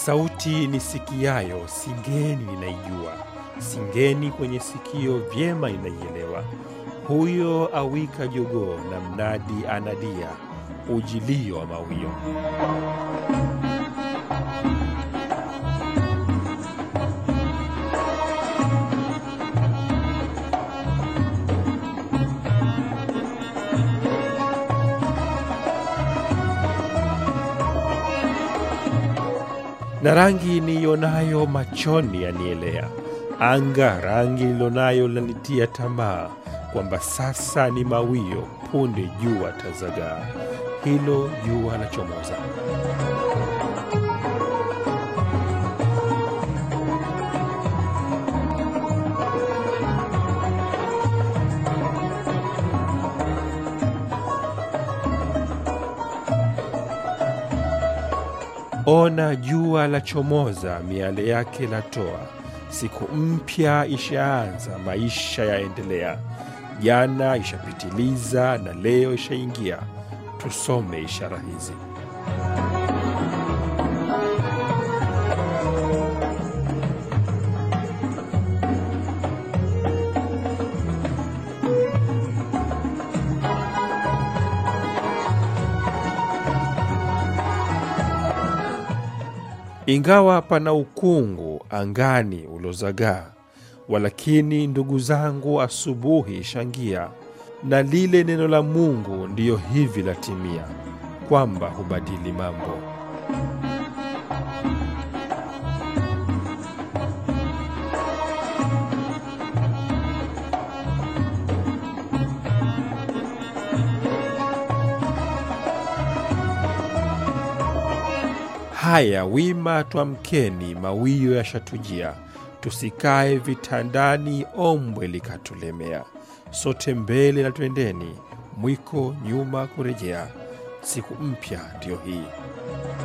Sauti nisikiayo singeni ninaijua, singeni kwenye sikio vyema ninaielewa. Huyo awika jogoo na mnadi anadia, ujilio wa mawio. na rangi niionayo machoni yanielea, anga rangi nilonayo lanitia tamaa, kwamba sasa ni mawio, punde jua tazagaa, hilo jua la chomoza. Ona jua la chomoza, miale yake latoa, siku mpya ishaanza, maisha yaendelea. Jana ishapitiliza na leo ishaingia, tusome ishara hizi. Ingawa pana ukungu angani ulozagaa, walakini ndugu zangu, asubuhi shangia, na lile neno la Mungu ndiyo hivi latimia, kwamba hubadili mambo. Haya, wima twamkeni, mawio yashatujia, tusikae vitandani, ombwe likatulemea. Sote mbele na twendeni, mwiko nyuma kurejea, siku mpya ndiyo hii.